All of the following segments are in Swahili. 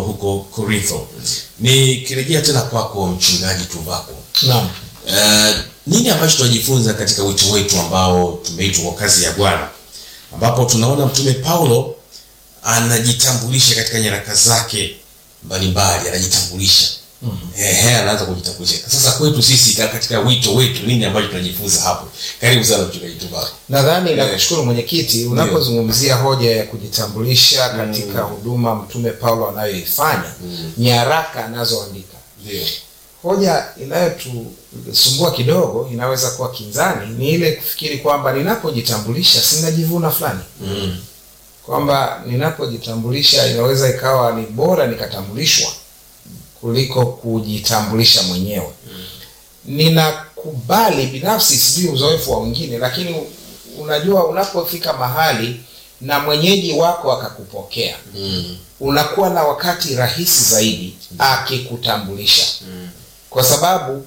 huko Korintho. Nikirejea tena kwako mchungaji Tuvako, Naam. Eh, nini ambacho tunajifunza katika wito wetu ambao tumeitwa kwa kazi ya Bwana, ambapo tunaona mtume Paulo anajitambulisha katika nyaraka zake mbalimbali, anajitambulisha ehe, anaanza kujitambulisha. Sasa kwetu sisi ka- katika wito wetu, nini ambacho tunajifunza hapo? Karibu sana mchungaji Tuvako. Nadhani Eh. nakushukuru mwenyekiti, unapozungumzia hoja ya kujitambulisha katika huduma mtume Paulo anayoifanya, nyaraka anazoandika, Ndio. hoja inayotusumbua kidogo, inaweza kuwa kinzani, ni ile kufikiri kwamba ninapojitambulisha sinajivuna fulani, Mm. kwamba ninapojitambulisha inaweza ikawa ni bora nikatambulishwa kuliko kujitambulisha mwenyewe. Ninakubali binafsi, sijui uzoefu wa wengine, lakini unajua unapofika mahali na mwenyeji wako akakupokea, Mm. unakuwa na wakati rahisi zaidi akikutambulisha, kwa sababu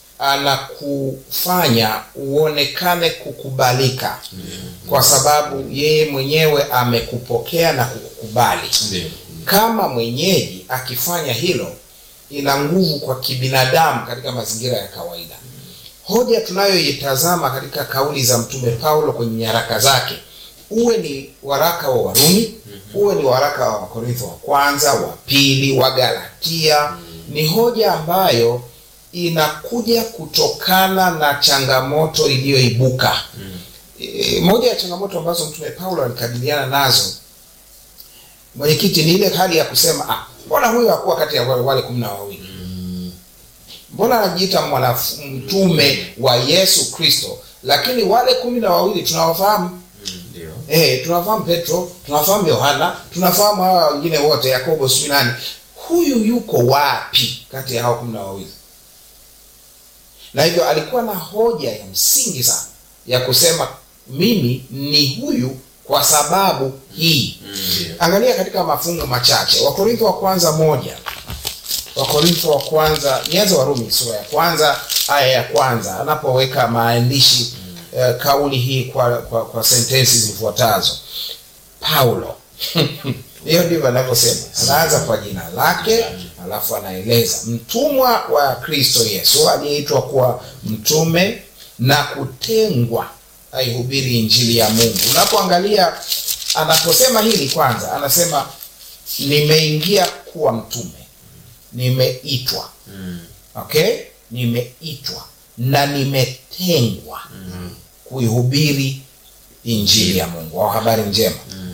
anakufanya uonekane kukubalika, kwa sababu yeye mwenyewe amekupokea na kukukubali. Ndio. Kama mwenyeji akifanya hilo, ina nguvu kwa kibinadamu katika mazingira ya kawaida. Hoja tunayoitazama katika kauli za mtume Paulo kwenye nyaraka zake, uwe ni waraka wa Warumi, uwe ni waraka wa Wakorintho wa kwanza, wa pili, wa Galatia, ni hoja ambayo inakuja kutokana na changamoto iliyoibuka. E, moja ya changamoto ambazo mtume Paulo alikabiliana nazo mwenyekiti ni ile hali ya kusema ah, mbona huyu hakuwa kati ya wale wale kumi na wawili mbona anajiita mwanaf- mtume wa Yesu Kristo, lakini wale kumi na wawili tunawafahamu. Ndio. Eh, tunafahamu Petro, tunafahamu Yohana, tunafahamu hawa wengine wote, Yakobo, sijui nani. Huyu yuko wapi kati ya hao kumi na wawili? Na hivyo alikuwa na hoja ya msingi sana ya kusema mimi ni huyu kwa sababu hii. Ndio. Angalia katika mafungu machache, Wakorintho wa kwanza moja, Wakorintho wa kwanza, nianze Warumi sura ya kwanza aya ya kwanza anapoweka maandishi eh, kauli hii kwa, kwa, kwa sentensi zifuatazo. Paulo hiyo ndivyo anavyosema, anaanza kwa jina lake, alafu anaeleza mtumwa wa Kristo Yesu aliyeitwa kuwa mtume na kutengwa aihubiri injili ya Mungu. Unapoangalia anaposema hili, kwanza anasema nimeingia kuwa mtume, nimeitwa okay, nimeitwa na nimetengwa kuihubiri injili ya Mungu au habari njema.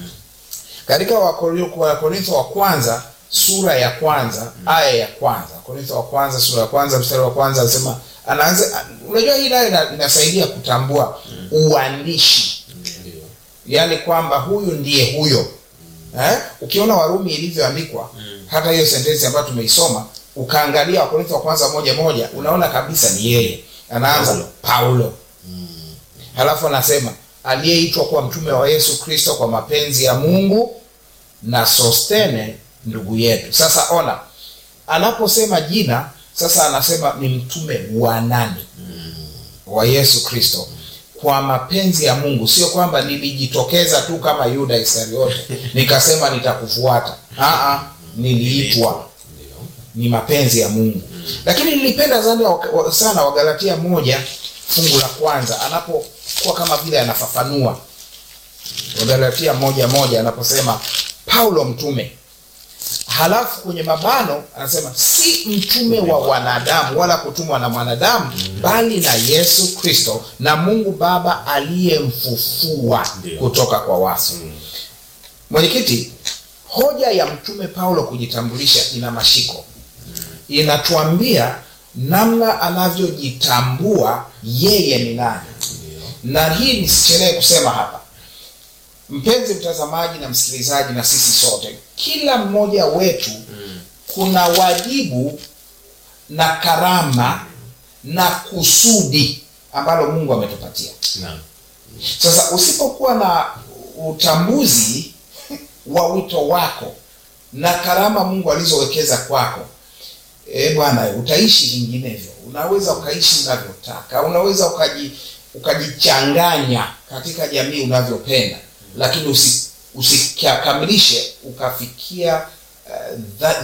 Katika Wakori- Wakorintho wa kwanza sura ya kwanza aya ya kwanza Wakorintho wa kwanza sura ya kwanza mstari wa kwanza anasema anaanza. Unajua hii nayo ina- inasaidia kutambua uandishi Ndio. yaani kwamba huyu ndiye huyo eh? Ukiona Warumi ilivyoandikwa hata hiyo sentensi ambayo tumeisoma ukaangalia Wakorintho wa kwanza moja moja, unaona kabisa ni yeye. Anaanza Paulo. Paulo, halafu anasema aliyeitwa kuwa mtume wa Yesu Kristo kwa mapenzi ya Mungu na Sostene ndugu yetu. Sasa ona, anaposema jina sasa anasema ni mtume wa nani? Wa Yesu Kristo kwa mapenzi ya Mungu, sio kwamba nilijitokeza tu kama Yuda Iskariote nikasema nitakufuata. Aa, niliitwa Ndio. ni mapenzi ya Mungu. Lakini nilipenda sana wa- sana Wagalatia moja fungu la kwanza anapokuwa kama vile anafafanua Wagalatia moja moja anaposema Paulo mtume, halafu kwenye mabano anasema si mtume wa wanadamu wala kutumwa na mwanadamu, bali na Yesu Kristo na Mungu Baba aliyemfufua Ndio. kutoka kwa wafu. Mwenyekiti, hoja ya mtume Paulo kujitambulisha ina mashiko, inatuambia namna anavyojitambua yeye ni nani, na hii nisichelee kusema hapa, mpenzi mtazamaji na msikilizaji, na sisi sote, kila mmoja wetu kuna wajibu na karama na kusudi ambalo Mungu ametupatia. Naam. Sasa usipokuwa na utambuzi wa wito wako na karama Mungu alizowekeza kwako, e bwana, utaishi vinginevyo. Unaweza ukaishi unavyotaka, unaweza ukaji ukajichanganya katika jamii unavyopenda, lakini usi usikamilishe ukafikia uh,